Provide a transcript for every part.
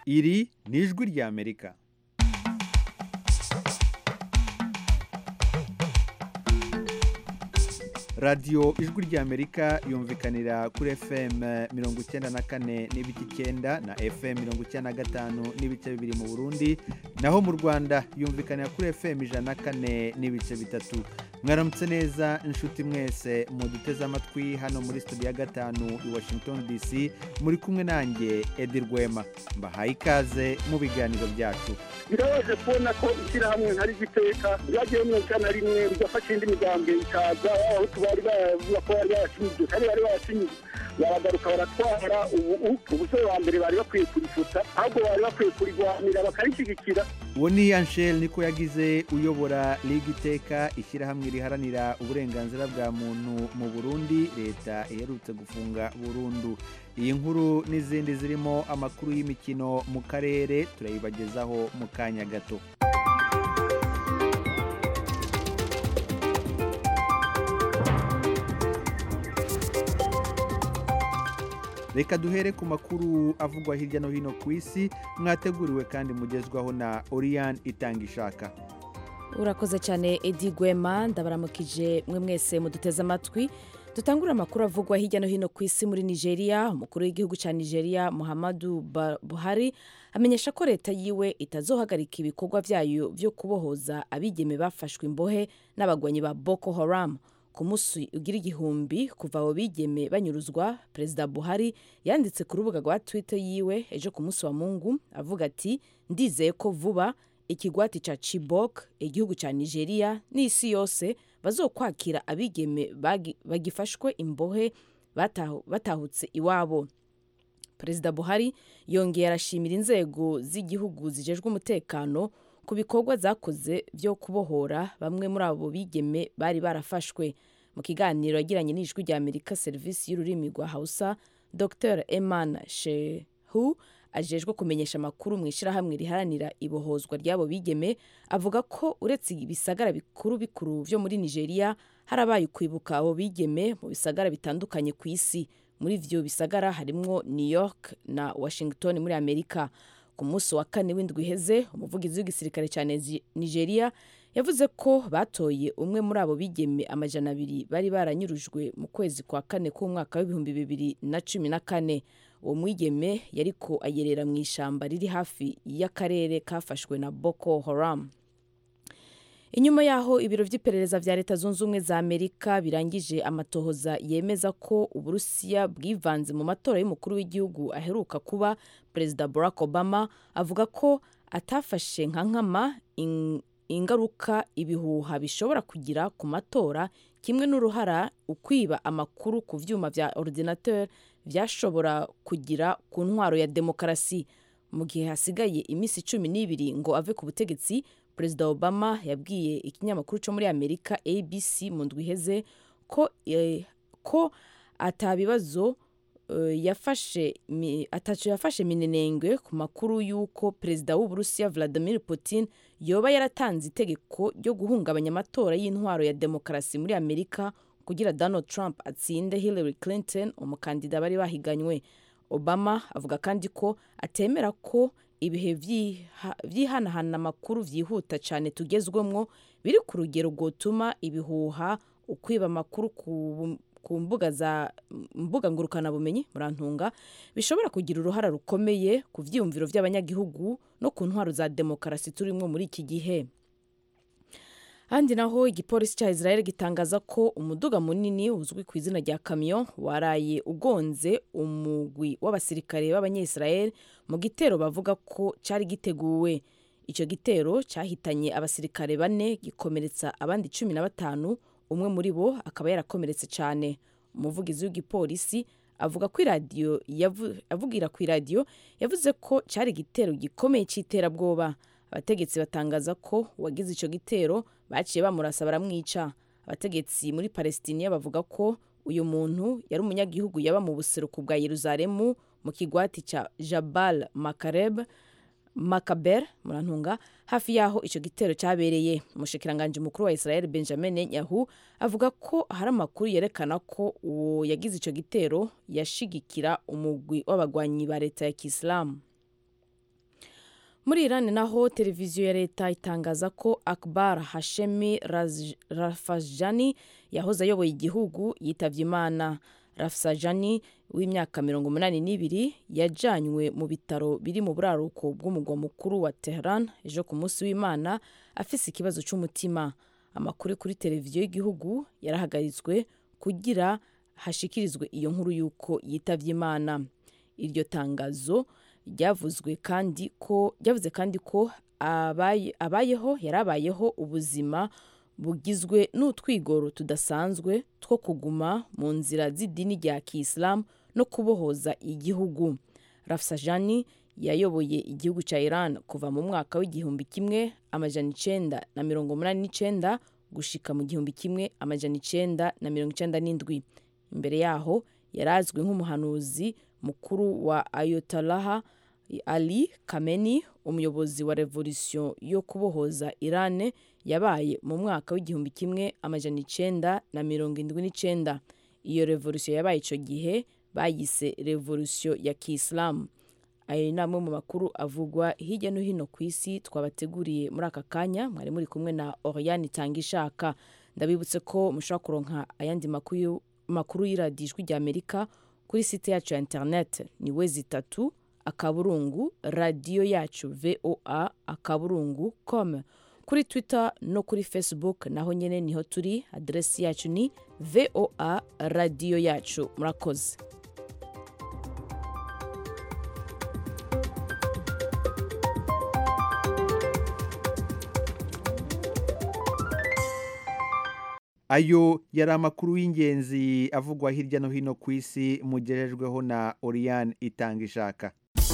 iri ni ijwi ry'amerika radiyo ijwi ry'amerika yumvikanira kuri fm mirongo icyenda na kane n'ibice icyenda na fm mirongo icyenda na gatanu n'ibice bibiri mu burundi naho mu rwanda yumvikanira kuri fm ijana na kane n'ibice bitatu mwaramutse neza inshuti mwese muduteze amatwi hano muri studio ya gatanu i washington dc muri kumwe nanjye edi rwema mbahaye ikaze mu biganiro byacu birabaje kubona ko ishyirahamwe ntari igiteka ryagiye mirongo icyenda na rimwe rigafasha indi migambwe ikaza abahutu bari bavuga ko bari barashinyijwe kandi bari barashinyijwe baragaruka baratwara ubu ubusore wa mbere bari bakwiye kurifuta ahubwo bari bakwiye kurigwanira bakarishyigikira uwo ni anshel niko yagize uyobora liga iteka ishyirahamwe riharanira uburenganzira bwa muntu mu burundi leta iherutse gufunga burundu iyi nkuru n'izindi zirimo amakuru y'imikino mu karere turayibagezaho mu kanya gato reka duhere ku makuru avugwa hirya no hino ku isi mwateguriwe kandi mugezwaho na oriyani itanga ishaka urakoze cyane edi gwema ndabaramukije mwe mwese muduteze amatwi dutangura amakuru avugwa hirya no hino ku isi muri nigeria umukuru w'igihugu cya nigeria muhammadu buhari amenyesha ko leta yiwe itazohagarika ibikorwa byayo byo kubohoza abigeme bafashwe imbohe n'abagwanyi ba boko haram ku munsi ugira igihumbi kuva abo bigeme banyuruzwa perezida buhari yanditse ku rubuga rwa twitter yiwe ejo ku munsi wa mungu avuga ati ndizeye ko vuba ikigwati cya chibok igihugu cya nigeria n'isi yose bazokwakira abigeme bagifashwe imbohe batahutse iwabo perezida buhari yongeye arashimira inzego z'igihugu zijejwe umutekano ku bikorwa zakoze byo kubohora bamwe muri abo bigeme bari barafashwe mu kiganiro yagiranye n'ijwi rya amerika serivisi y'ururimi rwa hausa dr eman shehu ajejwe kumenyesha amakuru mu ishyirahamwe riharanira ibohozwa ry'abo bigeme avuga ko uretse ibisagara bikuru bikuru byo muri nigeria harabaye kwibuka abo bigeme mu bisagara bitandukanye ku isi muri ibyo bisagara harimwo new york na washington muri amerika ku munsi wa kane w'indwi iheze umuvugizi w'igisirikare cya nigeria yavuze ko batoye umwe muri abo bigeme amajana abiri bari baranyurujwe mu kwezi kwa kane k'umwaka w'ibihumbi bibiri na cumi na kane uwo mwigeme yariko ayerera mu ishyamba riri hafi y'akarere kafashwe na boko haram inyuma y'aho ibiro by'iperereza bya leta zunze ubumwe za amerika birangije amatohoza yemeza ko uburusiya bwivanze mu matora y'umukuru w'igihugu aheruka kuba perezida barack obama avuga ko atafashe nka nkama ingaruka ibihuha bishobora kugira ku matora kimwe n'uruhara ukwiba amakuru ku byuma bya ordinateur byashobora kugira ku ntwaro ya demokarasi mu gihe hasigaye iminsi cumi n'ibiri ngo ave ku butegetsi perezida obama yabwiye ikinyamakuru cyo muri amerika abc mu ndwi iheze ko, eh, ko atabibazo uh, yafashe ataco yafashe minenengwe ku makuru y'uko perezida w'uburusiya vladimir putin yoba yaratanze itegeko ryo guhungabanya amatora y'intwaro ya demokarasi muri amerika kugira donald trump atsinde hillary clinton umukandida bari bahiganywe obama avuga kandi ko atemera ko ibihe byihanahana amakuru byihuta cyane tugezwemo biri ku rugero rwotuma ibihuha ukwiba amakuru ku mbuga za mbuga ngurukanabumenyi murantunga bishobora kugira uruhara rukomeye ku byiyumviro by'abanyagihugu no ku ntwaro za demokarasi turimo muri iki gihe ahandi naho igipolisi cya israel gitangaza ko umuduga munini uzwi ku izina rya kamiyo waraye ugonze umugwi w'abasirikare b'abanyayisrael mu gitero bavuga ko cyari giteguwe icyo gitero cyahitanye abasirikare bane gikomeretsa abandi cumi na batanu umwe muri bo akaba yarakomeretse cyane umuvugizi w'igipolisi avuga ko iradiyo avugira ku iradiyo yavuze ko cyari igitero gikomeye cy'iterabwoba abategetsi batangaza ko uwagize icyo gitero baciye bamurasa baramwica abategetsi muri palestiniya bavuga ko uyu muntu yari umunyagihugu yaba mu buseruko bwa yeruzalemu mu kigwati cya jabal makareb makaber murantunga hafi y'aho icyo gitero cyabereye umushikiranganji mukuru wa israel benjamin netanyahu avuga ko hari amakuru yerekana ko uwo yagize icyo gitero yashigikira umugwi w'abagwanyi ba leta ya kisilamu muri irani naho televiziyo ya leta itangaza ko akbar hashemi rafajani yahoze ayoboye igihugu yitabye imana rafsajani w'imyaka mirongo umunani n'ibiri yajanywe mu bitaro biri mu buraruko bw'umugwa mukuru wa tehran ejo ku munsi w'imana afise ikibazo cy'umutima amakuru kuri televiziyo y'igihugu yarahagaritswe kugira hashikirizwe iyo nkuru y'uko yitabye imana iryo tangazo ryavuzwe kandi ko ryavuze kandi ko abaye, abayeho yarabayeho ubuzima bugizwe n'utwigoro tudasanzwe two kuguma mu nzira z'idini rya kisilamu no kubohoza igihugu rafsajani yayoboye igihugu cya iran kuva mu mwaka w'igihumbi kimwe amajana icenda na mirongo umunani n'icenda gushika mu gihumbi kimwe amajana icenda na mirongo icenda n'indwi imbere yaho yari azwi nk'umuhanuzi mukuru wa ayotolaha ali kameni umuyobozi wa revolisiyo yo kubohoza irane yabaye mu mwaka w'igihumbi kimwe amajana icenda na mirongo indwi n'icenda iyo revolisiyo yabaye ico gihe bayise revolisiyo ya kisilamu ayo ni amwe mu makuru avugwa hirya no hino ku isi twabateguriye muri aka kanya mwari muri kumwe na oriane itanga ishaka ndabibutse ko mushobora kuronka ayandi makuru y'iradiyo ijwi rya amerika kuri site yacu ya interineti ni we zitatu akaburungu radiyo yacu voa akaburungu com kuri twitter no kuri facebook naho nyine niho turi aderesi yacu ni voa radiyo yacu murakoze ayo yari amakuru y'ingenzi avugwa hirya no hino ku isi mugerejweho na oriyane itanga ishaka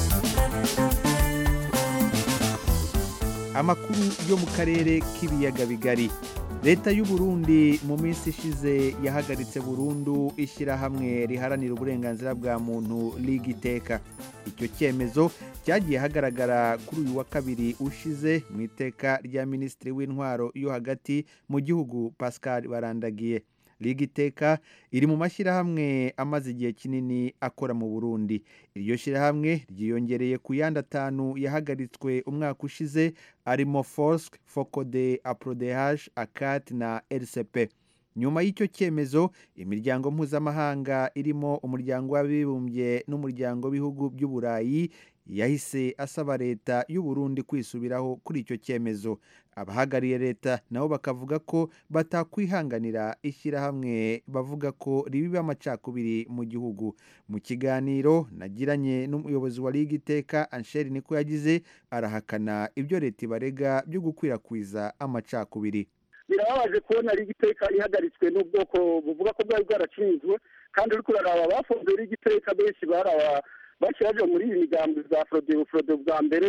amakuru yo mu karere k'ibiyaga bigari leta y'u Burundi mu minsi ishize yahagaritse burundu ishyirahamwe riharanira uburenganzira bwa muntu ligiteka icyo cyemezo cyagiye hagaragara kuri uyu wa kabiri ushize mu iteka rya minisitiri w'intwaro yo hagati mu gihugu pascal barandagiye ligiteka iri mu mashyirahamwe amaze igihe kinini akora mu burundi iryo shyirahamwe ryiyongereye ku yandi atanu yahagaritswe umwaka ushize arimo forsk focode aprodeh akat na rcp nyuma y'icyo cyemezo imiryango mpuzamahanga irimo umuryango w'abibumbye n'umuryango w'ibihugu by'uburayi yahise asaba leta y'u Burundi kwisubiraho kuri icyo cyemezo abahagariye leta nabo bakavuga ko batakwihanganira ishyirahamwe bavuga ko ribiba amacakubiri mu gihugu mu kiganiro nagiranye n'umuyobozi wa liga iteka ansheri niko yagize arahakana ibyo leta ibarega byo gukwirakwiza amacakubiri birababaje kubona liga iteka ihagaritswe n'ubwoko buvuga ko bwari bwaracinzwe kandi uri kuraraba bafunze liga iteka benshi baraba bashyiraje muri iyi migambi za forodebu forodebu bwa mbere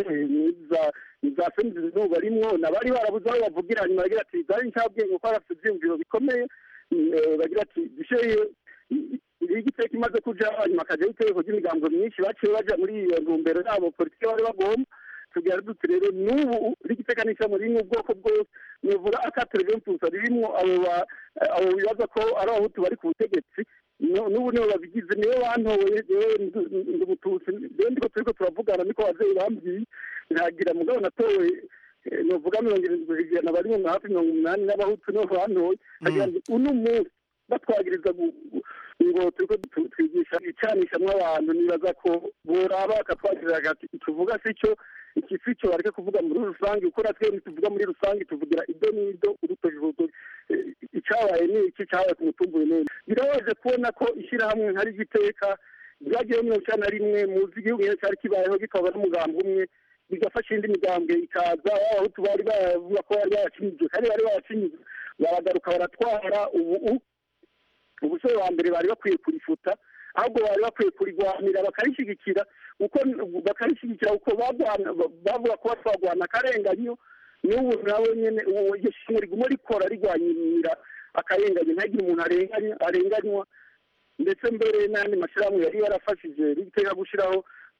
za femizi zuba rimwo nabari barabuze aho bavugira nyuma bagira ati zari nshabwenge kuko bafite ibyiyumviro bikomeye bagira ati dushyire liga iteka imaze kuja hanyuma akajyaho itegeko ry'imigambi myinshi baciye baja muri iyo ntumbero yabo politiki bari bagomba tugira duti rero n'ubu rigiteka n'ishami ririmo ubwoko bwose nivuga akatereve mpusa ririmo abo bibaza ko ari abahutu bari ku butegetsi n'ubu nibo babigize niyo bantoye ndi umututsi rero ndiko turiko turavugana niko abavyeyi bambwiye ntagira mugabo natowe novuga mirongo irindwi ku ijana bari mu hafi mirongo umunani n'abahutu nibo bantoye agira ngo uno munsi batwagiriza ngo turiko twigisha icanishamwo abantu nibaza ko boraba bakatwagirira hagati tuvuga si cyo iki si cyo bareke kuvuga muri rusange kuko natwe ntituvuga muri rusange tuvugira ido n'ido urutoki icyabaye ni iki cyabaye ku mutumbuye neza birabaje kubona ko ishyirahamwe nka rigiteka ryagiyeho mirongo icyenda na rimwe muzi igihugu nyine cyari kibayeho gikaba n'umugambi umwe bigafasha indi migambwe ikaza abahutu bari bavuga ko bari bayacinyijwe kandi bari bayacinyijwe baragaruka baratwara ubu ubusore wa mbere bari bakwiye kurifuta ahubwo bari bakwiye kurigwanira bakarishyigikira uko bakarishyigikira uko bavuga ko batwagwana akarenganyo n'ubu nawe nyine iryo shimwe riguma rikora rigwanyira akarenganyo ntagire umuntu arenganywa ndetse mbere n'andi mashyirahamwe yari yarafashije riteka gushyiraho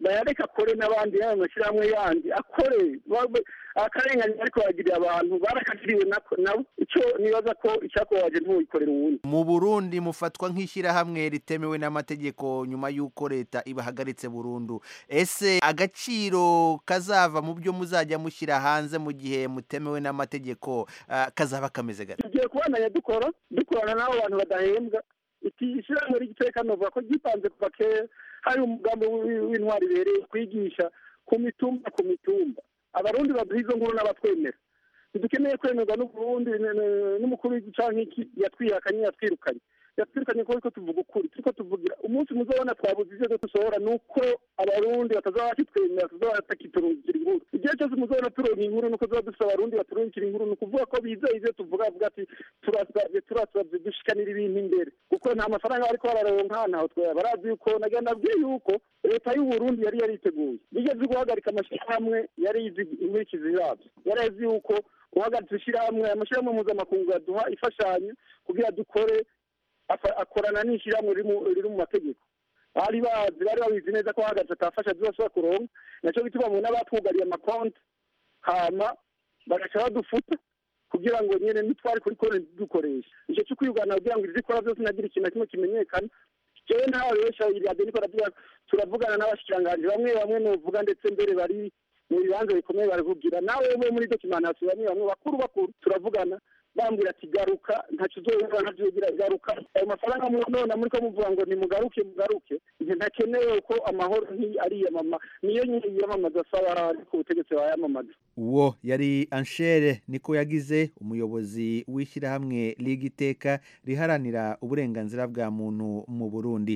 bayareka akore n'abandi y'ayo mashyirahamwe yandi akore babe- akarengane ariko baragirira abantu barakagiriwe nako- nabo icyo nibaza ko icyakubabaje ntuwikorera uwundi mu burundi mufatwa nk'ishyirahamwe ritemewe n'amategeko nyuma y'uko leta ibahagaritse burundu ese agaciro kazava mu byo muzajya mushyira hanze mu gihe mutemewe n'amategeko ah, kazaba kameze gate tugiye kubandanya dukora dukorana n'abo bantu badahembwa iki ishyirahamwe ry'iteka novuga ko ryipanze kuva kera hari umugambi w'i- w'intwari ibereye kwigisha ku mitumba ku mitumba abarundi baduha izo nkuru n'abatwemera ntidukeneye kwemerwa n'uburundi n- n- n'umukuru w'igihugu canke iki yatwihakanye yatwirukanye yatwirukanye kuko tuvuga ukuri turiko tuvugira umunsi muzobona twabuze ivyo dusohora ni uko abarundi batazaba bakitwemera tuzaba batakiturungikira inkuru igihe cyose muzobona turonka inkuru nuko tuba dufise abarundi baturungikira inkuru ni ukuvuga ko bizeye ivyo tuvuga bavuga ati turasavye turasavye dushikanira ibintu imbere kuko nta mafaranga bariko bararonka ntaho twaya barazi yuko nagira nabwiye yuko leta y'uburundi yari yariteguye bigeze guhagarika amashyirahamwe yari izi inkurikizi yabyo yari azi yuko guhagaritsa ishyirahamwe amashyirahamwe mpuzamakungu yaduha imfashanyo kugira dukore afa- akorana n'ishyirahamwe riri mu- riri mu mategeko bari bazi bari babizi neza ko hahagaritse atafasha zibashobora kuronka nacyo bituma mu n'abatwugariye amakonti hama bagaca badufuta kugira ngo nyene nitwari kuri konti dukoresha ico cyo kwirwanya kugira ngo izikora byose nagira ikintu na kimwe kimenyekana jewe ntawe besha iradiyo niko ravuga turavugana n'abashikiranganji bamwe bamwe novuga ndetse mbere bari mu bibanza bikomeye baravugira nawe bo muri dokimantation bamwe bamwe bakuru bakuru turavugana bambwira ati garuka ntacyo uzoyumva ntavyo ugira garuka ayo mafaranga mu none muri ko muvuga ngo nimugaruke mugaruke nje ntakenewe ko amahoro nti ariyamama niyo nyine yiyamamaza asaba ariko ubutegetsi bayamamaza uwo yari anshere niko yagize umuyobozi w'ishyirahamwe liga iteka riharanira uburenganzira bwa muntu mu burundi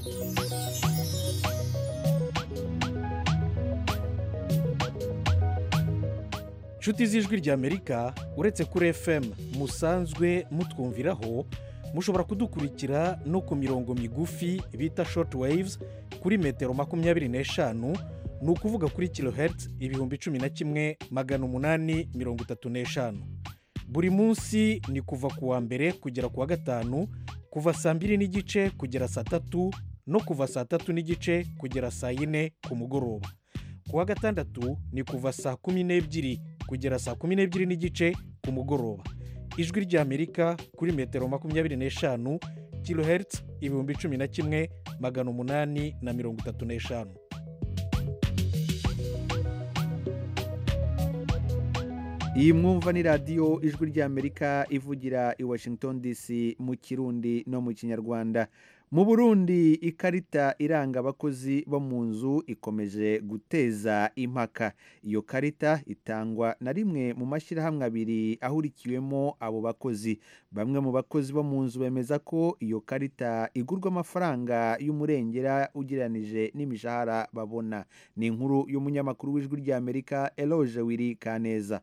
nshuti z'ijwi ry'amerika uretse kuri fm musanzwe mutwumviraho mushobora kudukurikira no ku mirongo migufi bita short waves kuri metero makumyabiri n'eshanu ni ukuvuga kuri kilohertz ibihumbi cumi na kimwe magana umunani mirongo itatu n'eshanu buri munsi ni kuva ku wa mbere kugera ku wa gatanu kuva saa mbiri n'igice kugera saa tatu no kuva saa tatu n'igice kugera saa yine ku mugoroba ku wa gatandatu ni kuva saa kumi n'ebyiri kugera saa kumi n'ebyiri n'igice ku mugoroba ijwi ry'amerika kuri metero makumyabiri n'eshanu kilohertz ibihumbi cumi na kimwe magana umunani na mirongo itatu n'eshanu iyi mwumva ni radiyo ijwi ry'amerika ivugira i washington dc mu kirundi no mu kinyarwanda mu burundi ikarita iranga abakozi bo mu nzu ikomeje guteza impaka iyo karita itangwa na rimwe mu mashyirahamwe abiri ahurikiwemo abo bakozi bamwe mu bakozi bo mu nzu bemeza ko iyo karita igurwa amafaranga y'umurengera ugereranije n'imishahara babona ni inkuru y'umunyamakuru w'ijwi ry'amerika eloge wiri kaneza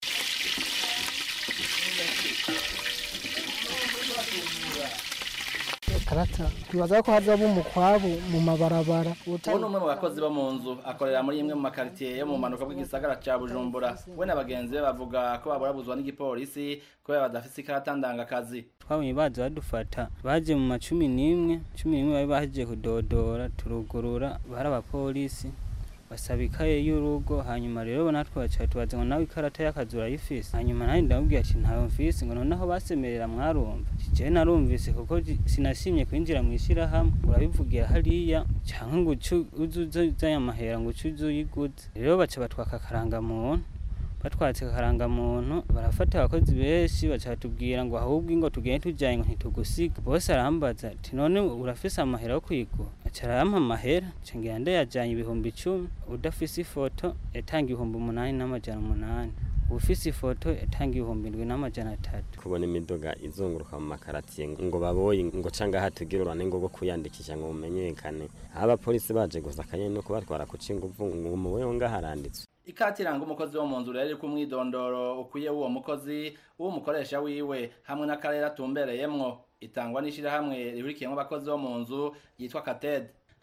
karata twibaza ko hazaba umukwabu mu mabarabara ubu ni umwe mu bakozi bo mu nzu akorera muri imwe mu makaritsiye yo mu manuka bw'igisagara cya bujumbura we na bagenzi be bavuga ko baburabuzwa n'igipolisi kubera badafite ikarata ndangakazi twabonye baza badufata baje mu macumi n'imwe cumi n'imwe bari bahejeje kudodora turugurura bari abapolisi basaba ikaye y'urugo hanyuma rero natwe baca tubaza ngo nawe ikarata y'akazi urayifise hanyuma nanjye ndamubwira ati ntayo mfise ngo noneho basemerera mwarumva jewe narumvise kuko ji- sinasimye kwinjira mu ishyirahamwe urabivugira hariya cyangwa ngo uce uze uzanye amahera ngo uce uze uyiguze rero baca batwaka akarangamuntu batwatse akarangamuntu barafata abakozi benshi baca batubwira ngo ahubwo ingo tugende tujyanye ngo ntitugusiga bose arambaza ati none urafise amahera yo kwigura aca arampa amahera nca ngira ndayajyanye ibihumbi icumi udafise ifoto yatanga ibihumbi umunani n'amajana umunani ufise ifoto yatanga ibihumbi indwi n'amajana atatu kubona imiduga izunguruka mu makaratiye ngo baboye ngo canga hatugira urane ngo bwo kuyandikisha ngo mumenyekane aho abapolisi baje gusa akanyene no kubatwara kuca inguvu ngo umuweho ngaharanditswe ikati iranga umukozi wo mu nzu rero iri ku mwidondoro ukwiye w'uwo mukozi w'umukoresha wiwe hamwe n'akarere atumbereyemwo itangwa n'ishyirahamwe rihurikiyemo abakozi bo mu nzu yitwa katede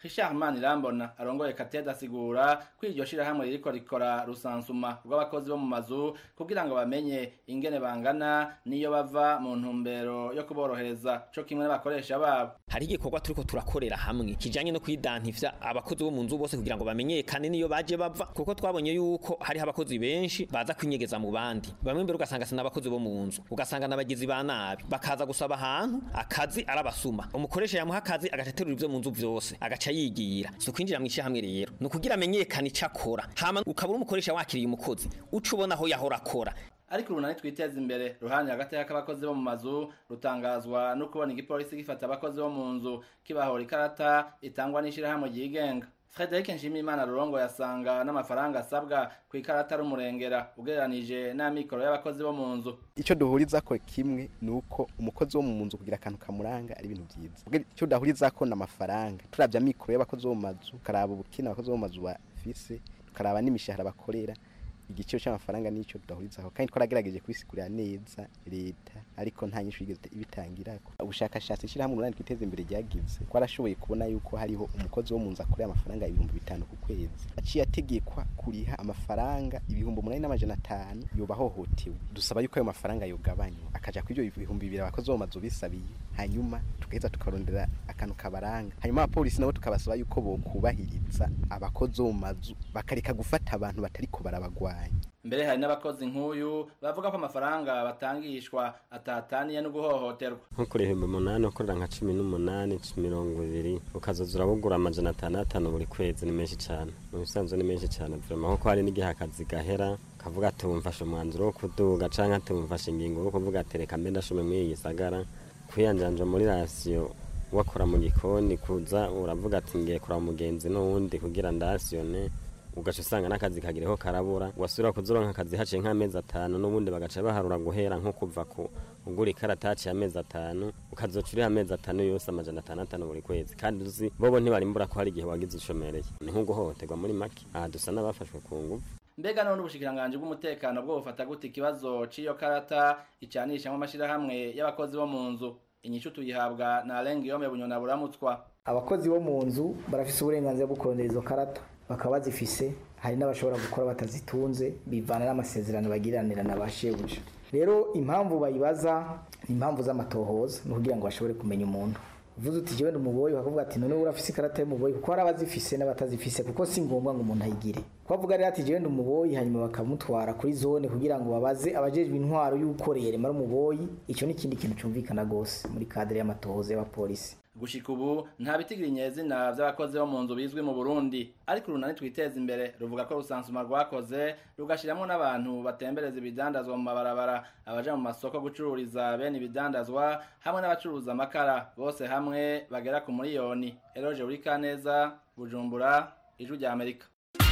Richard Manirambona arongoye Kateda asigura ko iryo shirahamwe ririko rikora rusansuma rw'abakozi bo mu mazu kugira ngo bamenye ingene bangana niyo bava mu ntumbero yo kuborohereza co kimwe n'abakoresha babo hari igikorwa turiko turakorera hamwe kijanye no kwidantivya abakozi bo mu nzu bose kugira ngo bamenyekane niyo baje bava kuko twabonye yuko hariho abakozi benshi baza kwinyegeza mu bandi bamwe mbere ugasanga sina abakozi bo mu nzu ugasanga n'abagizi ba nabi bakaza gusaba ahantu akazi arabasuma umukoresha yamuha akazi agateterura ivyo mu nzu vyose agaca yigira si ukwinjira mu ishyirahamwe rero ni ukugira amenyekane icyo akora hama ukabura umukoresha wakiriye umukozi uca ubona aho yahora akora ariko urunani twiteza imbere ruhande hagati y'abakozi bo mu mazu rutangazwa no kubona igipolisi gifata abakozi bo mu nzu kibahora ikarata itangwa n'ishyirahamwe ryigenga Frederic Nshimiyimana Rurongo yasanga n'amafaranga asabwa ku ikarata rumurengera ugereranije n'amikoro y'abakozi bo mu nzu icyo duhuriza ko kimwe ni uko umukozi wo mu nzu kugira akantu kamuranga ari ibintu byiza icyo dahuriza ko ni amafaranga turabya amikoro y'abakozi bo mu mazu tukaraba ubukene abakozi bo mu mazu bafise tukaraba n'imishahara bakorera igiciro cy'amafaranga nicyo tudahurizaho kandi twaragerageje kubisigurira neza leta ariko nta nyinshi yigeze ibitangira ubushakashatsi ishyirahamwe umunani twiteza imbere ryagize twarashoboye kubona yuko hariho umukozi wo mu nzu akorera amafaranga ibihumbi bitanu ku kwezi aciye ategekwa kuriha amafaranga ibihumbi umunani n'amajana atanu yoba ahohotewe dusaba yuko ayo mafaranga yogabanywa akaja kuri ibyo bihumbi bibiri abakozi bo mu mazu bisabiye hanyuma tugaheza tukarondera akantu kabaranga hanyuma abapolisi nabo tukabasaba yuko bokubahiriza abakozi bo mu mazu bakareka gufata abantu batariko barabagwanya mbere hari n'abakozi nk'uyu bavuga ko amafaranga batangishwa atataniye no guhohoterwa nko kuri ibihumbi umunani ukorera nka cumi n'umunani mirongo ibiri ukazoza urabugura amajana atanu atanu buri kwezi ni menshi cyane mu bisanzwe ni menshi cyane vrema kuko hari n'igihe akazi gahera kavuga ati wumfashe umwanzuro wo kuduga canke ati wumfashe ingingo yo kuvuga ati reka mbe ndashume muri iyi gisagara kwiyanjanja muri rasiyo wakora mu gikoni kuza uravuga ati ngiye kuraba umugenzi n'uwundi kugira ndasiyone ugaca usanga n'akazi kagireho karabura wasubira kuzuronka akazi haciye nk'amezi atanu n'ubundi bagaca baharura guhera nko kuva ku ugura ikarata haciye amezi atanu ukazoca uriha amezi atanu yose amajana atanu atanu buri kwezi kandi uzi bobo ntibarimbura ko hari igihe wagize ushomereye ni nko guhohoterwa muri make aha dusa n'abafashwe ku ngufu mbega none ubushikiranganji bw'umutekano bwo bufata gute ikibazo c'iyo karata icanishamwo amashirahamwe y'abakozi bo mu nzu inyishu tuyihabwa na arenga yome bunyona buramutswa abakozi bo mu nzu barafise uburenganzira bwo kurondera izo karata bakaba bazifise hari n'abashobora gukora batazitunze bivana n'amasezerano bagiranira na ba shebuja rero impamvu bayibaza ni impamvu z'amatohoza ni ukugira ngo bashobore kumenya umuntu uvuze uti jewe umuboyi bakavuga ati none urafise ikarata y'umuboyi kuko hari abazifise n'abatazifise kuko si ngombwa ngo umuntu ayigire ko avuga rero ati jewe umuboyi hanyuma bakamutwara kuri zone kugira ngo babaze abajejwe intwaro y'ukorera mara umuboyi icyo ni ikindi kintu cyumvikana gose muri kadere y'amatohoza y'abapolisi gushika ubu nta bitigira inyezina vy'abakozi bo mu nzu bizwi mu Burundi ariko urunani twiteza imbere ruvuga ko rusansuma rwakoze rugashiramwo n'abantu batembereza ibidandazwa mu mabarabara abaja mu masoko gucururiza bene ibidandazwa hamwe n'abacuruza amakara bose hamwe bagera ku miliyoni Eloge Urikaneza Bujumbura Ijwi rya Amerika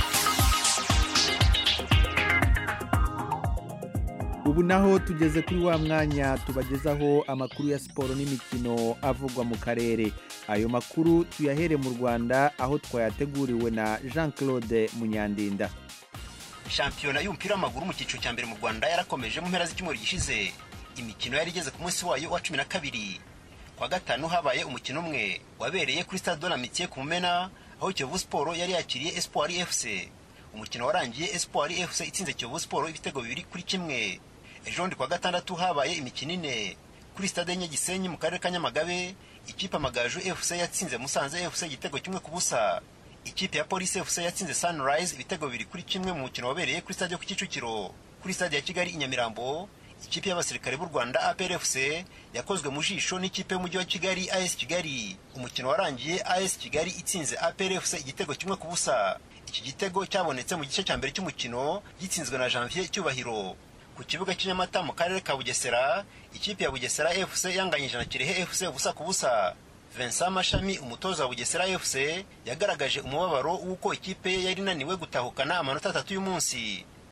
ubu naho tugeze kuri wa mwanya tubagezaho amakuru ya siporo n'imikino avugwa mu karere ayo makuru tuyahere mu rwanda aho twayateguriwe na jean claude munyandinda shampiyona y'umupira w'amaguru mu cyiciro cya mbere mu rwanda yarakomeje mu mpera z'icyumweru gishize imikino yari igeze ku munsi wayo wa cumi na kabiri kwa gatanu habaye umukino umwe wabereye kuri stade de la mitiye ku mumena aho kiyovu siporo yari yakiriye espoir fc umukino warangiye espoir fc itsinze kiyovu siporo ibitego bibiri kuri kimwe ejo ndi kwa gatandatu habaye imikino ine kuri stade y'inyagisenyi mu karere ka nyamagabe ikipe amagaju fc yatsinze musanze fc igitego kimwe ku busa ikipe ya polisi fc yatsinze sunrise ibitego bibiri kuri kimwe mu mukino wabereye kuri stade yo ku kicukiro kuri stade ya kigali i nyamirambo ikipe y'abasirikare b'u rwanda apr fc yakozwe mu jisho n'ikipe y'umujyi wa kigali as kigali umukino warangiye as kigali itsinze apr fc igitego kimwe ku busa iki gitego cyabonetse mu gice cya mbere cy'umukino gitsinzwe na janvier cyubahiro ku kibuga cy'inyamata mu karere ka bugesera ikipe ya bugesera fc yanganyije na kirehe fc ubusa ku busa vincent mashami umutoza wa bugesera fc yagaragaje umubabaro w'uko ikipe ye yari inaniwe gutahukana amanota atatu y'umunsi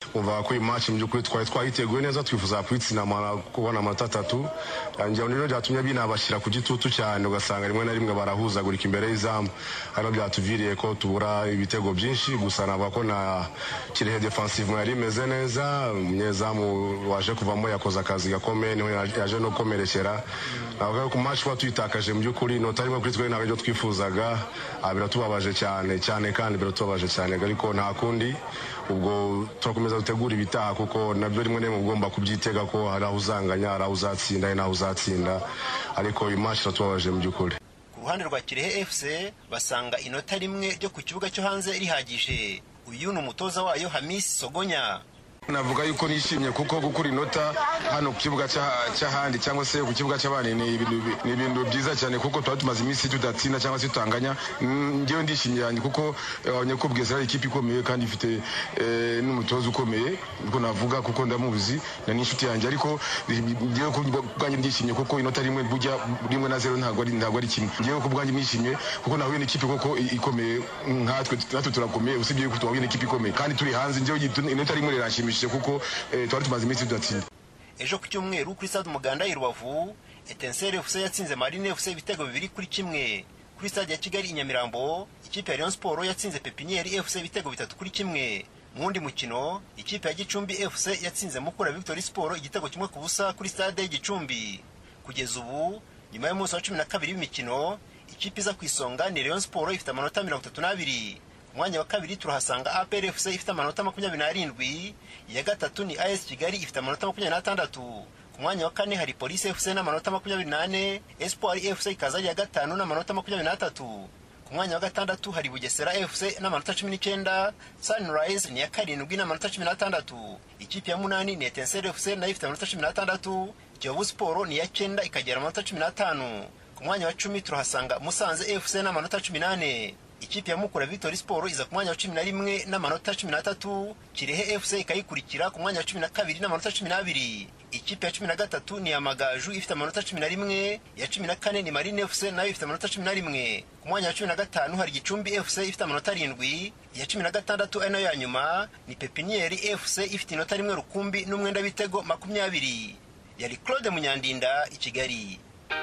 umva ko iyi match mu by'ukuri twari twayiteguye neza twifuza kuyitsinda amara kubona amanota atatu ngira ngo rero byatumye binabashyira ku gitutu cyane ugasanga rimwe na rimwe barahuzagurika imbere y'izamu hano byatuviriye ko tubura ibitego byinshi gusa navuga ko na kirehe defensive yari imeze neza umunyezamu waje kuvamo yakoze akazi gakomeye niho yaje no gukomerekera navuga ko match kuba tuyitakaje mu by'ukuri inota rimwe kuri twe ntabwo ibyo twifuzaga biratubabaje cyane cyane kandi biratubabaje cyane ariko nta kundi ubwo turakomeza gutegura ibitaha kuko nabyo rimwe na rimwe ugomba kubyitega ko hari aho uzanganya hari aho uzatsinda hari n'aho uzatsinda ariko iyi match iratubabaje mu by'ukuri ku ruhande rwa kirehe fc basanga inota rimwe ryo ku kibuga cyo hanze rihagije uyu ni umutoza wayo hamisi sogonya navuga yuko nishimye kuko gukura inota hano ku kibuga cy'ahandi cyangwa se ku kibuga cy'abandi ni ibintu byiza cyane kuko tuba tumaze iminsi tudatsinda cyangwa se tutanganya ngewe ndishimye yanjye kuko abonye ko bwese ari ikipe ikomeye kandi ifite n'umutoza ukomeye niko navuga kuko ndamuzi na n'inshuti yanjye ariko ngewe ku bwanjye ndishimye kuko inota rimwe bujya rimwe na zero ntabwo ari ntabwo ari kimwe ngewe ku bwanjye nishimye kuko nahuye n'ikipe koko ikomeye nkatwe natwe turakomeye usibye yuko tubahuye n'ikipe ikomeye kandi turi hanze ngewe inota rimwe rirashimishije kuko twari tumaze iminsi tudatsinda ejo ku cyumweru kuri stade umuganda i rubavu etenseri fc yatsinze marine fc ibitego bibiri kuri kimwe kuri stade ya kigali i nyamirambo ikipe ya rayon sport yatsinze pepinieri fc ibitego bitatu kuri kimwe mu wundi mukino ikipe ya gicumbi fc yatsinze mukura victory sport igitego kimwe ku busa kuri stade y'igicumbi kugeza ubu nyuma y'umunsi wa cumi na kabiri w'imikino ikipe iza ku isonga ni rayon sport ifite amanota mirongo itatu n'abiri umwanya wa kabiri turahasanga APR FC ifite amanota makumyabiri n'arindwi iya gatatu ni AS Kigali ifite amanota makumyabiri n'atandatu ku mwanya wa kane hari Police FC n'amanota makumyabiri n'ane Espoir FC ikaza ari iya gatanu n'amanota makumyabiri n'atatu ku mwanya wa gatandatu hari Bugesera FC n'amanota cumi n'icyenda Sunrise ni iya karindwi n'amanota cumi n'atandatu ikipe ya munani ni Etincelle FC nayo ifite amanota cumi n'atandatu Kiyovu Sport ni iya cyenda ikagera amanota cumi n'atanu ku mwanya wa cumi turahasanga Musanze FC n'amanota cumi n'ane ikipe ya mukura victory sport iza ku mwanya wa cumi na rimwe n'amanota cumi n'atatu kirehe fc ikayikurikira ku mwanya wa cumi na kabiri n'amanota cumi n'abiri ikipe ya cumi na gatatu ni amagaju ifite amanota cumi na rimwe iya cumi na kane ni marine fc nayo ifite amanota cumi na rimwe ku mwanya wa cumi na gatanu hari gicumbi fc ifite amanota arindwi iya cumi na gatandatu ari nayo ya nyuma ni pepinieri fc ifite inota rimwe rukumbi n'umwenda w'ibitego makumyabiri yari claude munyandinda i kigali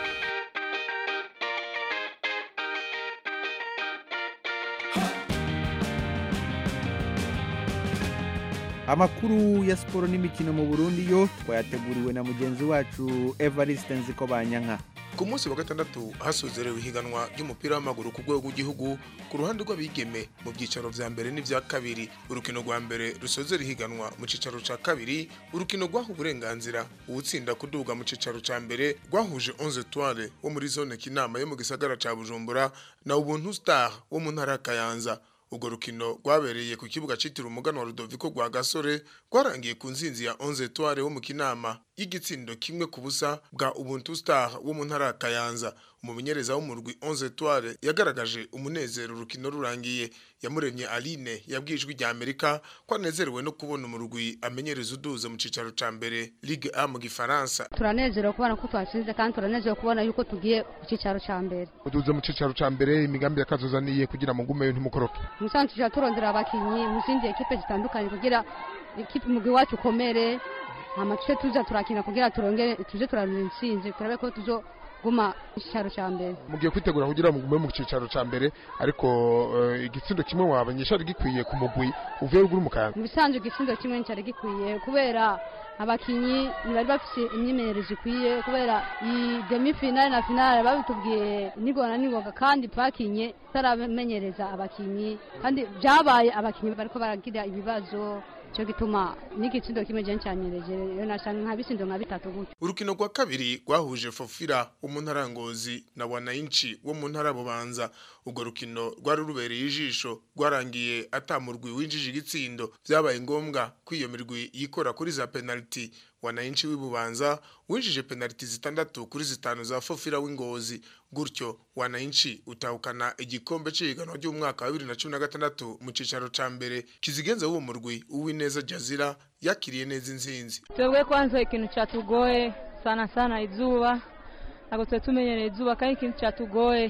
amakuru ya siporo n'imikino mu burundi yo twayateguriwe na mugenzi wacu evariste nziko banyanka ku munsi wa gatandatu hasozerewe ihiganwa ry'umupira w'amaguru ku rwego rw'igihugu ku ruhande rw'abigeme mu byicaro vya mbere n'ivya kabiri urukino rwa mbere rusozera ihiganwa mu cicaro ca kabiri urukino rwaha uburenganzira uwutsinda kuduga mu cicaro ca mbere rwahuje 11 etoile wo muri zone kinama yo mu gisagara ca bujumbura na ubuntu star wo mu ntara ya kayanza urwo rukino rwabereye ku kibuga citiriwe umugano wa Rudoviko rwa Gasore rwarangiye ku nzinzi ya 11 Etoile wo mu Kinama y'igitsindo kimwe ku busa bwa Ubuntu Star wo mu ntara ya Kayanza umumenyereza w'umurwi 11 Etoile yagaragaje umunezero urukino rurangiye yamuremye Aline yabwijwe rya Amerika ko anezerewe no kubona umurwi amenyereza uduze mu cicaro ca mbere Ligue A mu Gifaransa turanezerewe kubona ko twatsinze kandi turanezerewe kubona yuko tugiye ku cicaro ca mbere uduze mu cicaro ca mbere imigambi yakazozaniye kugira ngo ngumeyo ntimukoroke musanzwe tujya turondera abakinyi mu zindi ekipe zitandukanye kugira ikipe umugwi wacu ukomere hama tuje tuza turakina kugira turongere tuje turaronka intsinzi turabe ko tuzo guma icicaro ca mbere mugiye kwitegura kugira ngo mugume mu cicaro ca mbere ariko uh, igitsindo kimwe wabanyesha ari gikwiye ku mugwi uvuye ruguru mu kayanza mu bisanzwe igitsindo kimwe nicari gikwiye kubera abakinyi ntibari bafise imyimenyerezo ikwiye kubera iyi demi finale na finale babitubwiye nigoga na nigoga kandi twakinye taramenyereza abakinyi kandi byabaye abakinyi bariko baragira ibibazo cyo gituma n'igitsindo kimwe je ncanyereje yo nashanga nka bisindo nka bitatu gutyo urukino rwa kabiri rwahuje Fofira wo mu ntara Ngozi na Wananchi wo mu ntara Bubanza urwo rukino rwari rubereye ijisho rwarangiye atamurwi winjije igitsindo byabaye ngombwa ko iyo mirwi yikora kuri za penalty Wananchi w'ibubanza winjije penalty zitandatu kuri zitanu za Fofira w'ingozi gutyo Wananchi utahukana igikombe c'ihiganwa ry'umwaka wa 2016 mu cicaro ca mbere kizigenza w'uwo murwi uwineza Jazira yakiriye neza inzinzi twebwe kwanza ikintu cyatugoye sana sana izuba ntabwo twari tumenyereye izuba kandi ikintu cyatugoye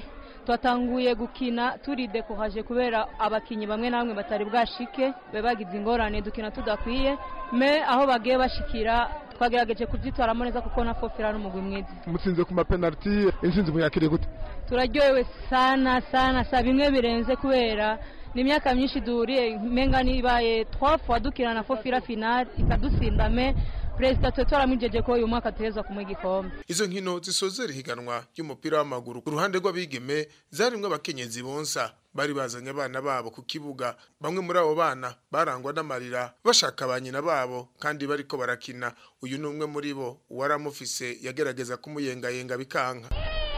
twatanguye gukina turi dekoraje kubera abakinnyi bamwe na bamwe batari bwashike be bagize ingorane dukina tudakwiye me aho bagiye bashikira twagerageje kubyitwaramo neza kuko na fofira n'umugwi mwiza mutsinze ku mapenaliti intsinzi muyakiriye gute turaryohewe sana sana sa bimwe birenze kubera ni imyaka myinshi duhuriye menga nibaye trois fois dukina na fofira finale ikadutsinda me perezida twe twaramwijeje ko uyu mwaka tuheza kumuha igikombe izo nkino zisozera ihiganwa ry'umupira w'amaguru ku ruhande rw'abigeme zarimwe abakenyezi bonsa bari bazanye abana babo ku kibuga bamwe muri abo bana barangwa n'amarira bashaka ba nyina babo kandi bariko barakina uyu ni umwe muri bo uwaramufise yagerageza kumuyengayenga bikanka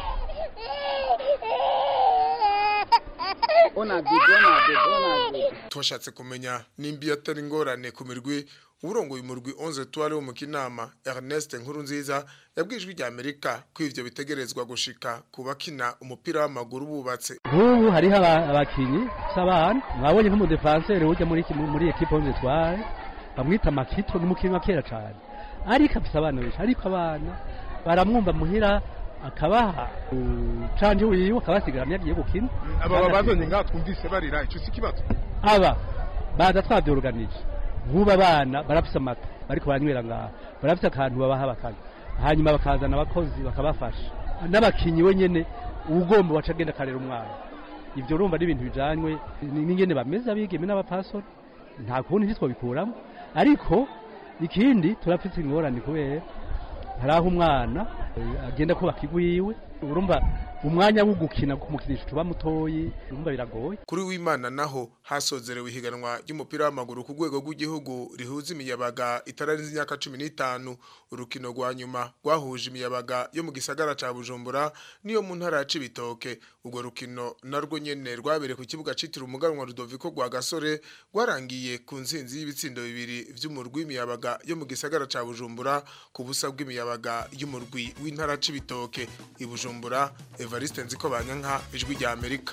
twashatse kumenya nimba atari ingorane ku mirwi uburongoye umurwi 11 twari wo mu kinama Ernest Nkuru nziza yabwijwe rya Amerika ko ivyo bitegerezwa gushika kubakina umupira w'amaguru bubatse ubu hariho abakinyi s'abana mwabonye nk'umudefanseri ujya muri muri equipe 11 twari bamwita Makito n'umukinyi wa kera cyane ariko afise abana benshi ariko abana baramwumva muhira akabaha canje wiwe akabasigarana yagiye gukina aba babazanye ngaha twumvise barira ico si kibazo aba baza twavyoruganije nk'ubu abana barafise amata bariko baranywera ngaha barafise akantu babaha bakanywa hanyuma bakazana abakozi bakabafasha n'abakinyi wenyene ugomba waca agenda akarera umwana ivyo urumva n'ibintu bijanywe n'ingene bameze abigeme n'abapasori nta kundi ntitwobikuramo ariko ikindi turafise ingorane kubera hari aho umwana agenda kubaka igwiwe urumva umwanya wo gukina kumukinisha tuba mutoyi urumva biragoye kuri w'imana naho hasozerewe ihiganwa ry'umupira w'amaguru ku rwego rw'igihugu rihuza imiyabaga itararenze imyaka cumi n'itanu urukino rwa nyuma rwahuje imiyabaga yo mu gisagara ca bujumbura niyo mu ntara ya cibitoke urwo rukino narwo nyene rwabereye ku kibuga citiriwe umuganwa rudoviko rwa gasore rwarangiye ku nsinzi y'ibitsindo bibiri vy'umurwi w'imiyabaga yo mu gisagara ca bujumbura ku busa bw'imiyabaga y'umurwi w'intara cibitoke i bujumbura evariste nziko banyanka ijwi rya amerika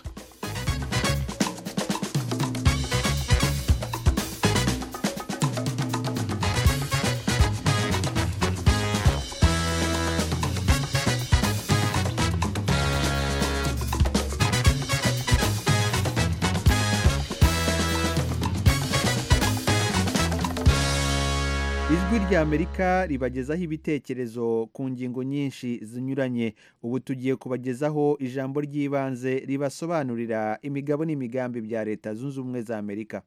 ijwi rya amerika ribagezaho ibitekerezo ku ngingo nyinshi zinyuranye ubu tugiye kubagezaho ijambo ry'ibanze ribasobanurira imigabo n'imigambi bya leta zunze ubumwe za amerika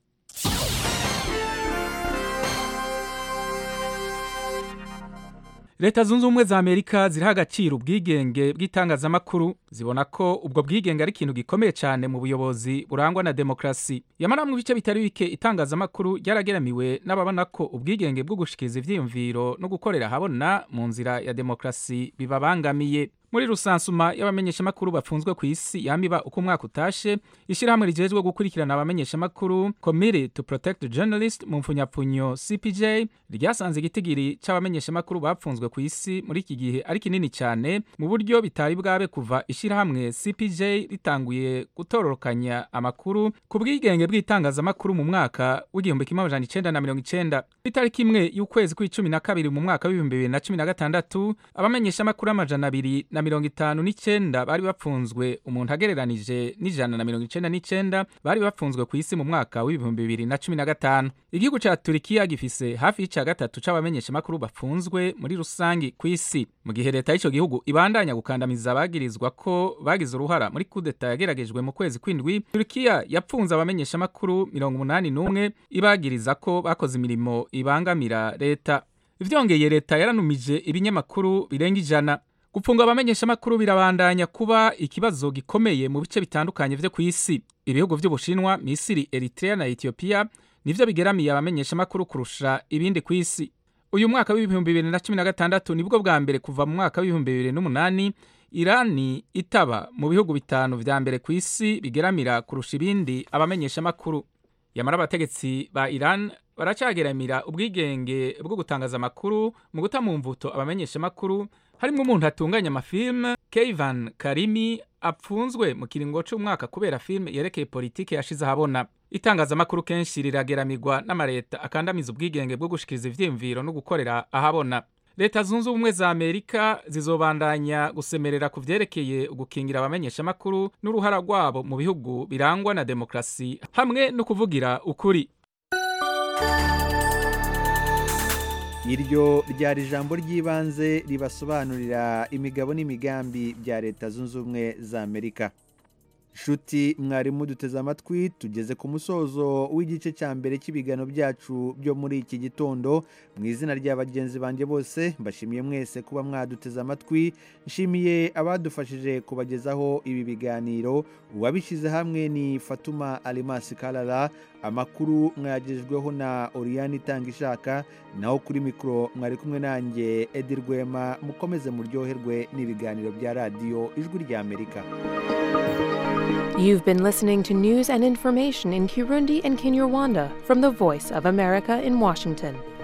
leta zunze ubumwe za amerika ziriho agaciro ubwigenge bw'itangazamakuru zibona ko ubwo bwigenge ari ikintu gikomeye cyane mu buyobozi burangwa na demokarasi yamara mu bice bitari bike itangazamakuru ryarageramiwe n'ababona ko ubwigenge bwo gushikiriza ivyiyumviro no gukorera ahabona mu nzira ya demokarasi bibabangamiye muri rusansuma y'abamenyeshamakuru bafunzwe ku isi yamiba uko umwaka utashe ishyirahamwe rijejwe gukurikirana abamenyeshamakuru committee to protect the journalist mu mfunyapfunyo cpj ryasanze igitigiri c'abamenyeshamakuru bapfunzwe ku isi muri iki gihe ari kinini cyane mu buryo bitari bwabe kuva ishyirahamwe cpj ritanguye gutororokanya amakuru ku bwigenge bw'itangazamakuru mu mwaka w'igihumbi kimwe amajana icenda na mirongo icenda itariki imwe y'ukwezi kw'icumi na kabiri mu mwaka w'ibihumbi bibiri na cumi na gatandatu abamenyeshamakuru amajana abiri na mirongo itanu n'icenda bari bapfunzwe umuntu agereranije n'ijana na mirongo icenda n'icenda bari bapfunzwe ku isi mu mwaka w'ibihumbi bibiri na cumi na gatanu igihugu ca turikiya gifise hafi y'ica gatatu c'abamenyeshamakuru bafunzwe muri rusangi ku isi mu gihe leta y'ico gihugu ibandanya gukandamiza abagirizwa ko bagize uruhara muri kudeta yageragejwe mu kwezi kw'indwi turikiya yapfunze abamenyeshamakuru mirongo umunani n'umwe ibagiriza ko bakoze imirimo ibangamira leta vyongeye leta yaranumije ibinyamakuru birenga ijana gupfunga abamenyeshamakuru birabandanya kuba ikibazo gikomeye mu bice bitandukanye vyo ku isi ibihugu vy'ubushinwa misiri eritrea na etiyopiya nivyo bigeramiye abamenyeshamakuru kurusha ibindi ku isi uyu mwaka w'ibihumbi bibiri na cumi na gatandatu nibwo bwa mbere kuva mu mwaka w'ibihumbi bibiri n'umunani irani itaba mu bihugu bitanu vya mbere ku isi bigeramira kurusha ibindi abamenyeshamakuru yamara abategetsi ba iran baracageramira ubwigenge bwo gutangaza amakuru mu guta mu mvuto abamenyeshamakuru harimo umuntu atunganya amafilme Keivan Karimi apfunzwe mu kiringo c'umwaka kubera filme yerekeye politike yashize ahabona itangazamakuru kenshi rirageramirwa n'amareta akandamiza ubwigenge bwo gushikiriza ivyiyumviro no gukorera ahabona leta zunze ubumwe za amerika zizobandanya gusemerera ku vyerekeye ugukingira abamenyeshamakuru n'uruhara rwabo mu bihugu birangwa na demokarasi hamwe no kuvugira ukuri iryo ryari ijambo ry'ibanze ribasobanurira imigabo n'imigambi bya leta zunze ubumwe za amerika nshuti mwarimu duteze amatwi tugeze ku musozo w'igice cya mbere cy'ibigano byacu byo muri iki gitondo mu izina rya bagenzi banjye bose mbashimiye mwese kuba mwaduteze amatwi nshimiye abadufashije kubagezaho ibi biganiro uwabishyize hamwe ni fatuma alimasi karara amakuru mwayagejejweho na oriyani itanga ishaka naho kuri mikoro mwari kumwe nanjye edi rwema mukomeze muryoherwe n'ibiganiro bya radiyo ijwi rya amerika You've been listening to news and information in Kirundi and Kinyarwanda from the Voice of America in Washington.